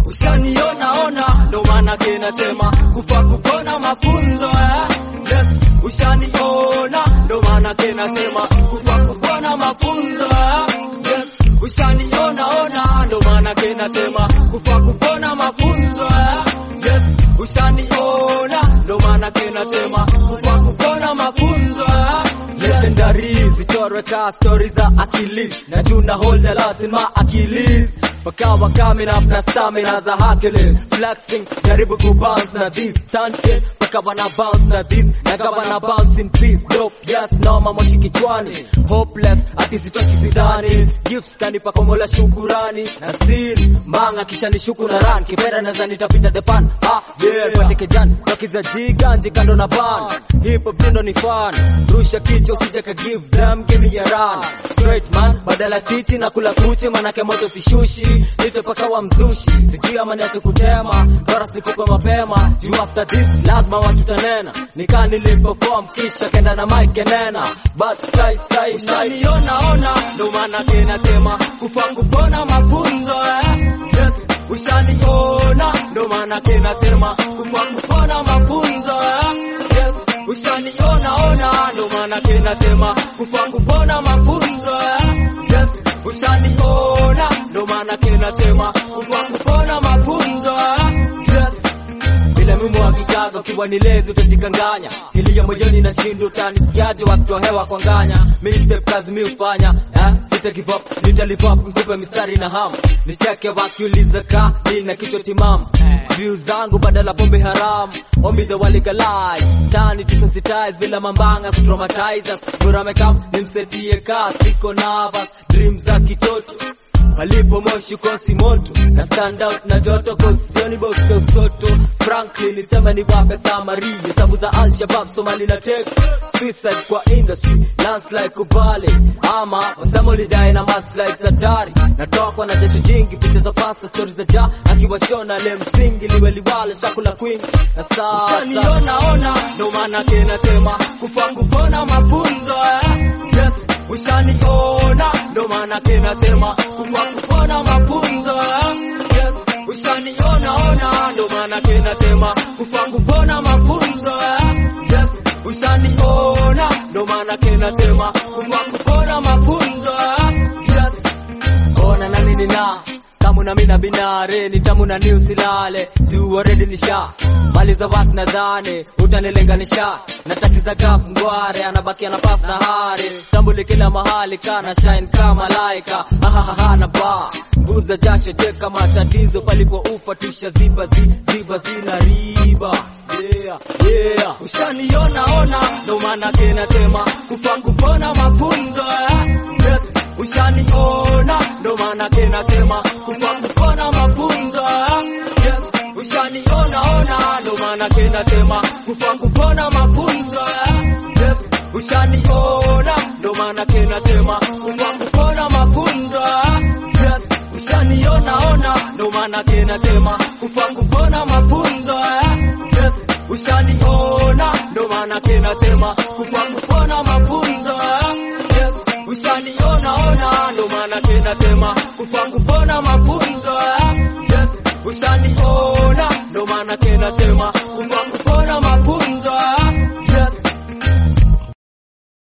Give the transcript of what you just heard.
ushaniona ona ndo maana kinasema kufa kupona mafunzo eh? yes ushaniona ndo maana kinasema kufa kupona mafunzo eh? yes ushaniona ona ndo maana kinasema kufa kupona mafunzo eh? yes ushaniona ndo maana kinasema kufa kupona mafunzo eh? legendary zichorwe ka stori za Achilles na juna hold a lot in my Achilles wakawa coming up na stamina za Hercules flexing jaribu kubounce na this stunting wakawa na bounce na this nagawa na bounce in peace dope yes no mamoshi kichwani hopeless ati sitoshi sidhani gifts kanipa komola shukurani na still manga kisha nishuku na run kipera nadhani nitapita the pan ah yeah pate kejan wakiza jiga kando na ban hip hop dindo ni fun rusha kichwa usije ka give them give me a run straight man badala chichi na kula kuchi manake moto sishushi nitopaka wa mzushi sijui ama niache kutema chorus nikupe mapema juu after this lazima watu tanena nikaa nilipoform kisha kenda na mic kenena but sai sai sai niona ona ndo maana kinasema kufa kupona mafunzo eh yes ushaniona ndo maana kinasema kufa kupona mafunzo eh yes ushaniona ona ndo maana kinasema kufa kupona mafunzo eh yes ushaniona ndo maana kinasema kufa kupona mafunzo eh yes bila mimi hakikaga ukiwa ni lezi utajikanganya ilia moyoni na shindo utanisikiaje wakitoa hewa kwa nganya mi step kazi mi ufanya eh? sita give up nitalipop nikupe mistari na ham nicheke wakiuliza ka nina kichwa timamu view zangu badala pombe haramu ombi the walegalize tani to sensitize bila mambanga kutraumatize us bora mekam nimsetie ka siko nervous dream za kitoto palipo moshi kosi moto na stand out na joto kosioni box ya usoto Franklin nisema ni wape samari hesabu za Al-Shabaab Somali na tek suicide kwa industry landslide kubale ama wasema ulidae na maslide hatari natokwa na jasho jingi picha za pasta story za ja akiwa shona le msingi liwe liwale shakula queen na sasa ushaniona ona ndo maana kinasema kufa kupona mafunzo eh? yes ushaniona ndo maana kinasema kufa kupona mafunzo eh? yes ushaniona ona ndo maana kinasema kufa kupona mafunzo eh? yes ushaniona ndo maana kinasema kufa kupona mafunzo eh? yes ona na nini na tamu na mina binare ni tamu na ni usilale juu already nisha mali za wax nadhani utanilinganisha natatiza gap ngware anabaki na paf na hari tambuli kila mahali kana shine kama laika hahaha na ba nguza jasho cheka matatizo palipo ufa tusha ziba zi, ziba zina riba yeah, yeah. ushaniona ona ndo maana kinasema kufa kupona mafunzo eh? yes ushaniona ndo maana kinasema kufa kupona mafunzo eh? yes ushaniona ona ndo maana kinasema kufa kupona mafunzo eh? yes ushaniona ndo maana kinasema kufa kupona mafunzo eh? yes ushaniona ona ndo maana kinasema kufa kupona mafunzo eh? yes ushaniona ndo maana kinasema kufa kupona mafunzo eh? yes ushaniona ona ndo maana kinasema kufa kupona mafunzo eh? yes ushaniona ndo maana kinasema kufa kupona mafunzo